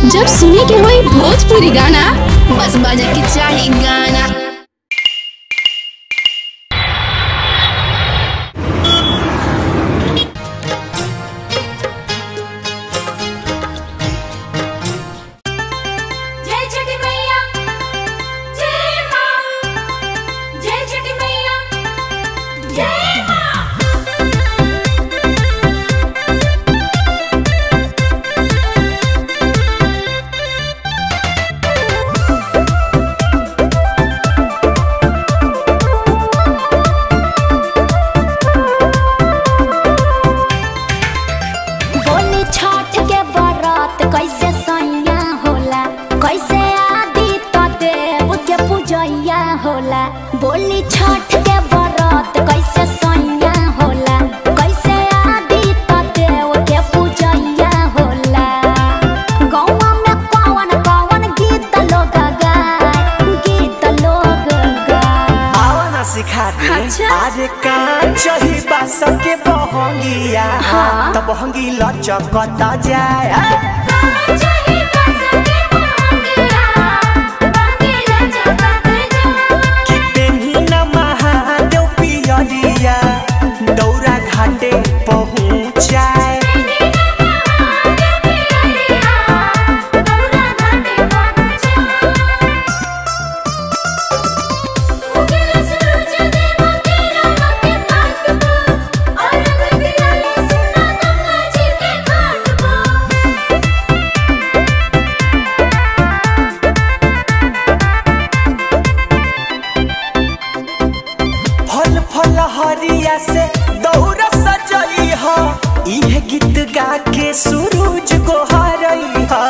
जब सुने के होई भोजपुरी गाना बस बजे के चाही गाना जय छठी मैया जय मां जय छठी मैया जय मां बोली छठ के बरत कैसे सैया होला कैसे आदि तो देव के पूजैया होला बोली छठ के बरत कैसे सैया होला कैसे आदि तो देव के पूजैया होला गौवा में कौन कौन गीत लोग गाय गीत लोग गाय आवा ना सिखा दे अच्छा। अरे कान चही बास के बहंगिया हाँ। त बहंगी लचकत जाए जय बसके बहंगिया बहंगिया जगत जय कि तेनी न महादेव पियरिया दौरा घाटे पहुँचाए फल फल हरिया से दौरा सजई ह इहे गीत गा के सूरज गोहरई ह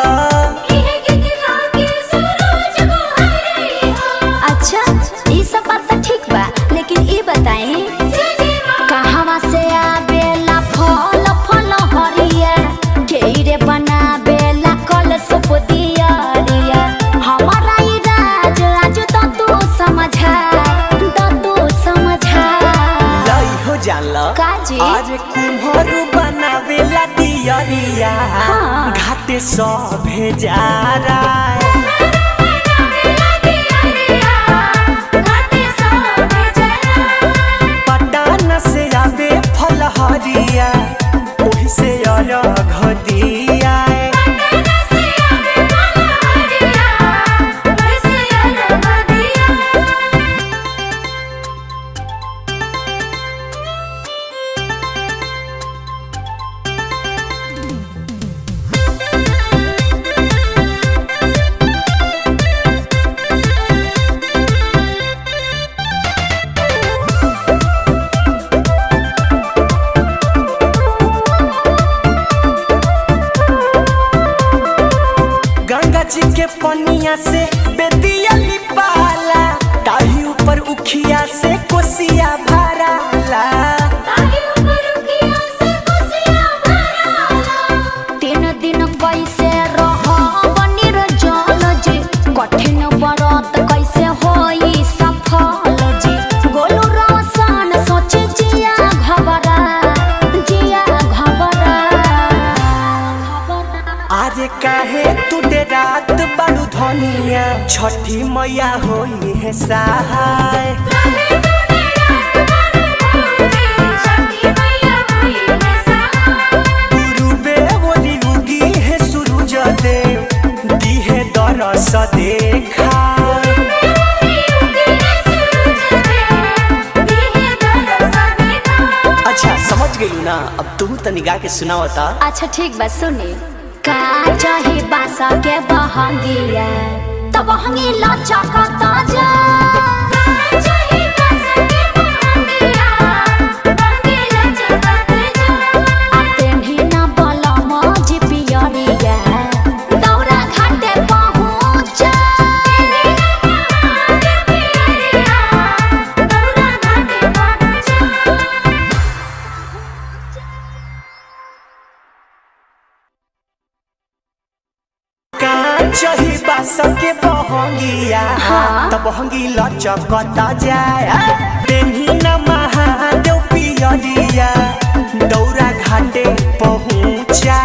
अच्छा ये सब बात तो ठीक बा लेकिन ये बताई कहवा से आवेला फल फल हरिया ढेरे बनावेला कल सुपुतियरिया हमारा ई राज आज तो तू समझा तो तू समझा लई हो जाला काजी? आज कुम्हरू बनावेला दियरिया हाँ। घाटे सभे जा रहा पटान से आवे फल हरिया ओही से अरघ दिया गंगा जी के पनिया से बेदिया लिपाला ताही ऊपर उखिया से कोसिया भराला तीन दिन कैसे रह बनी जल जी कठिन व्रत कैसे होई सफल जी गोलू रोशन सोच जिया घबरा जिया घबरा आज काहे तू दे रात बड़ू धनिया छठी मैया होई है सहाय गुरुबे बोली उगी है सूरज देव दी है दरस देखा अच्छा समझ गई ना अब तू तनी गा के सुनावता अच्छा ठीक बा सुनी का चाही बासा के बहंगिया तब बहंगी लचकता जा आ तेन्ही ना बलम जी पियरिया दौरा घाटे पहुँच चही बास के बहंगिया हाँ। त बहंगी लचकता जाए तेन्ही न महादेव पियरिया दौरा घाटे पहुँचा